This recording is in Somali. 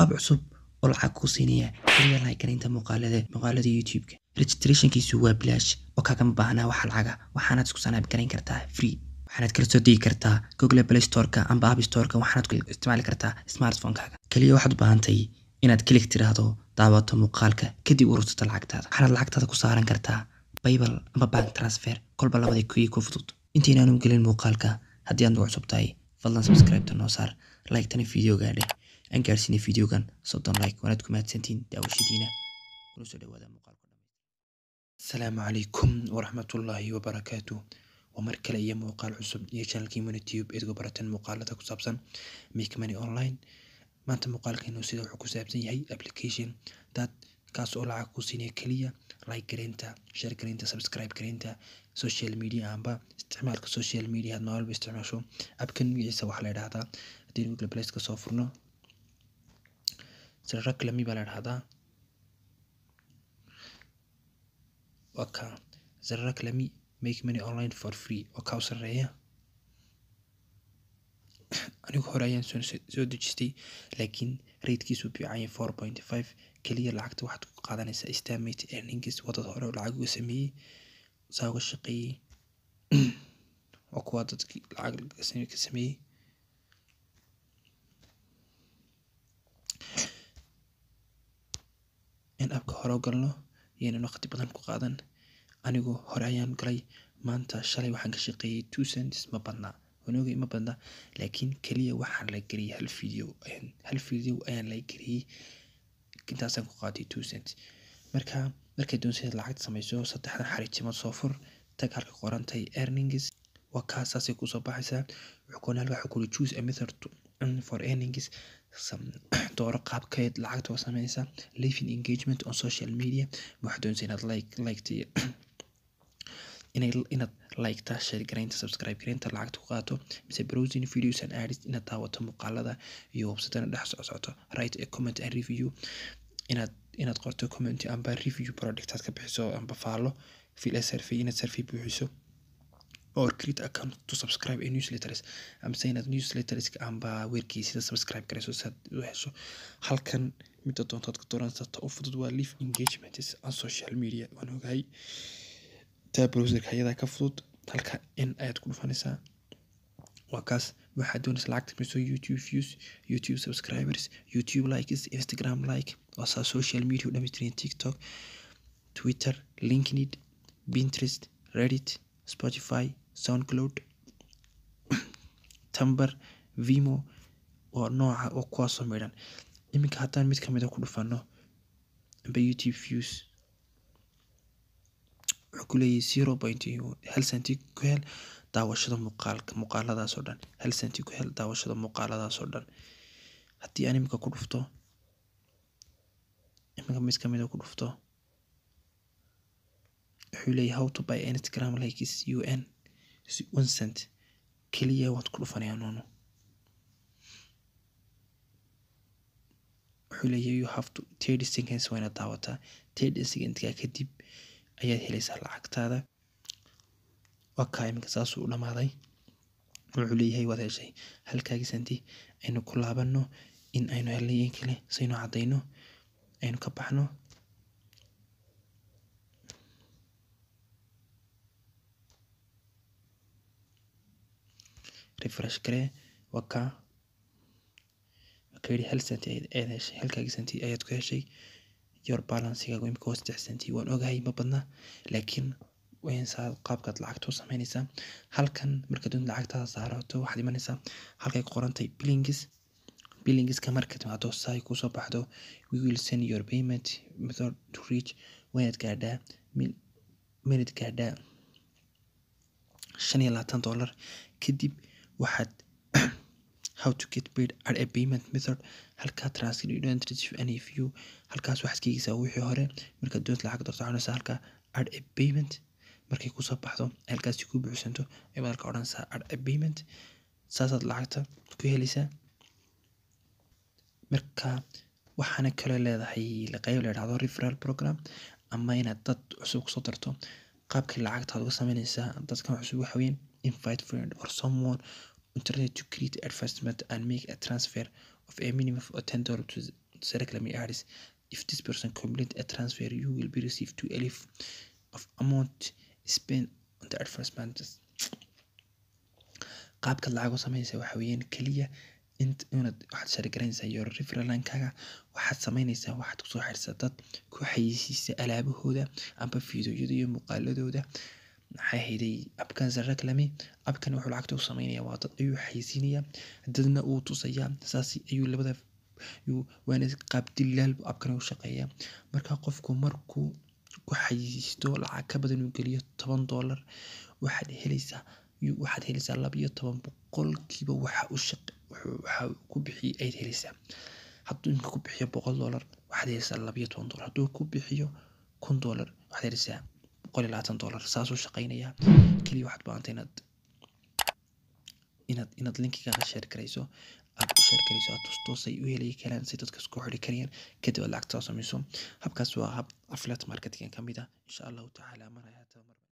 ab cusub oo lacag kuu siinaya keliya like garaynta muuqaalada muuqaalada youtube-ka registrationkiisu waa bilaash oo kaagama baahnaa wax lacaga waxaanaad isku sanaab garayn kartaa free waxaanaad kala soo degi kartaa google play storeka amba app storeka waxaanaad ku isticmaali kartaa smartphone-kaaga keliya waxaad u baahantay inaad kilig tiraahdo daawato muuqaalka kadib urursato lacagtaada waxaanaad lacagtaada ku saaran kartaa baybal ama bank transfer kolba labada kuyi ku fudud intaynaanu gelin muuqaalka haddii aad nagu cusub tahay fadlan subscribe-ta noo saar like-tana videoga dheh aan gaarsiinay videogan soddon like waanaad ku mahadsantiin daawashadiina kuna soo dhawaada muuqaalka asalaamu calaykum waraxmatullaahi wabarakaatu waa mar kale iyo muuqaal cusub iyo channelkii monitube eedgu baratan muuqaalada ku saabsan make money online maanta muuqaalkeenu sida wuxuu ku saabsan yahay application dad kaas oo lacag ku siinaya keliya like gareynta share gareynta subscribe gareynta social media amba isticmaalka social media aad maalba isticmaasho abkan magaciisa waxaa la idhahdaa haddii google play ka soo furno siraklami baa la idhahdaa waa ka siraklami make money online for free oo kaa u sareeya anigu hore ayaan soo soo dejistay laakiin ratekiisu fiicanya four point five keliya lacagta waxaad ku qaadanaysaa estimate earnings wadada hore oo lacag uga sameeyey saa uga shaqeeyey waa kuwa dadkii lacag ka sameeyey in abka hore u galno yaynan waqti badan ku qaadan anigu hore ayaan galay maanta shalay waxaan ka shaqeeyey two cents ma badnaa wanogay ma badna laakiin keliya waxaan la geliyay hal video hal video ayaan la geliyey intaasaan ku qaatay two cents marka markay doonsidaad lacagta samayso saddexdan xariijimood soo fur tag halka qorantay earnings waa kaa saasay kusoo baxaysaa wuxuu koona halka wuxuu kuli choose a method to for earnings dooro qaabkeed lacagta oo samaysa living engagement on social media waxaad doonaysa inaad like liketa inay inaad like-ta share garaynta subscribe garaynta lacagta ku qaato mise browsing videos and ads inaad daawato muuqaalada iyo websitena dhex socsocoto write a comment and review inaad inaad qorto comment amba review product aad ka bixiso amba faalo fill a survey inaad survey buuxiso or create account to subscribe a newsletters amase inaad newsletters amba weerkiisida subscribe garayso si aad u hesho halkan midda doontaad ka dooransata u fudud waa live engagement on social media waan ogahay taa browserka ayadaa ka fudud halka in ayaad ku dhufanaysaa waa kaas waxaad doonaysa lacagta miso youtube views youtube subscribers youtube likes instagram like waa saa social media u dhamaystiran tiktok twitter linkedin pinterest reddit spotify soundcloud tumber vimo oo nooca oo kuwaasoo midhan iminka haddaan mid kamid a ku dhufano amba youtube views wuxuu ku leeyahay zero point hal centi ku hel daawashada muuqaalka muuqaaladaas oo dhan hal centi ku hel daawashada muuqaaladaas oo dhan haddii aan iminka ku dhufto iminka mid kamid a ku dhufto wuxuu leeyahay how to buy instagram likes un one cent keliya waad ku dhufanaya noono wuxuu leeyahay you have to thirty seconds waa inaad daawataa thirty secondka kadib ayaad helaysaa lacagtaada waa kaa iminka saasuu u dhamaaday wuxuu leeyahay waad heshay halkaagii santi aynu ku laabano in aynu helnay in kale saynu caddayno aynu ka baxno refresh garee waa kaa ka yidhi hal santi ayaad heshay halkaagii santi ayaad ku heshay your balancigaagu imika waa saddex centi waan ogahay ma badna laakiin waynsaa qaabkaad lacagta u samaynaysaa halkan markaad doonta lacagtaada saarato waxaad imanaysaa halkay ku qorantay billingis billingiska marka timaado saay kusoo baxdo we will send your payment method to reach waynaad gaadhaa minad gaadhaa shan iyo labaatan dollar kadib waxaad how to get paid at a payment method halkaa transfer you don't receive any view halkaas waxaad ka eegaysaa wixii hore markaad doonta lacag darto waxaanaysaa halkaa at a payment markay kusoo baxdo halkaasi ku buuxsanto ayaad halka odhanaysaa at a payment saasaad lacagta ku helaysaa marka waxaana kaloo leedahay qeyb la idhahdo referral program ama inaad dad cusub kusoo darto qaabkii lacagtaad uga sameynaysaa dadkan cusub waxa weeyaan invite friend or someone internet to create advertisement and make a transfer of a minimum of ten dollars to reclaim ads if this person complete a transfer you will be received to elif of amount spent on the advertisements qaabka lacag u sameynaysa waxa weeyaan keliya int inaad waxaad shargaranaysaa your referalankaaga waxaad sameynaysaa waxaad kusoo xirsaa dad ku xayeysiisa alaabahooda amba fiidiyoyada iyo muuqaaladooda maxay hayday abkan reclame abkan wuxuu lacagta u sameynaya waa dad ayuu xayeysiinaya dadna uu tusayaa saas ayuu labada waana qaab dilaal abkan u shaqeeya marka qofku markuu ku xayeysiisto lacag ka badan uu geliyo toban doolar waxaad helaysaa waxaad helaysaa labiyo toban boqolkiiba waxa u shaq waxa ku bixiyay ayaad helaysaa hadduu inka ku bixiyo boqol doolar waxaad helaysaa labiyo toban doolar hadduu ku bixiyo kun doolar waxaad helaysaa boqol iyo labaatan doolar saasuu shaqeynayaa keliya waxaad baahanta inaad inaad inaad linkigaaga sheer garayso aad u sheer garayso aad tustoosay u helayi karaan si dadka isku xiri karayaan kadib aad lacagta sameyso habkaas waa hab affiliate marketing ka mid ah insha allahu tacaala maraya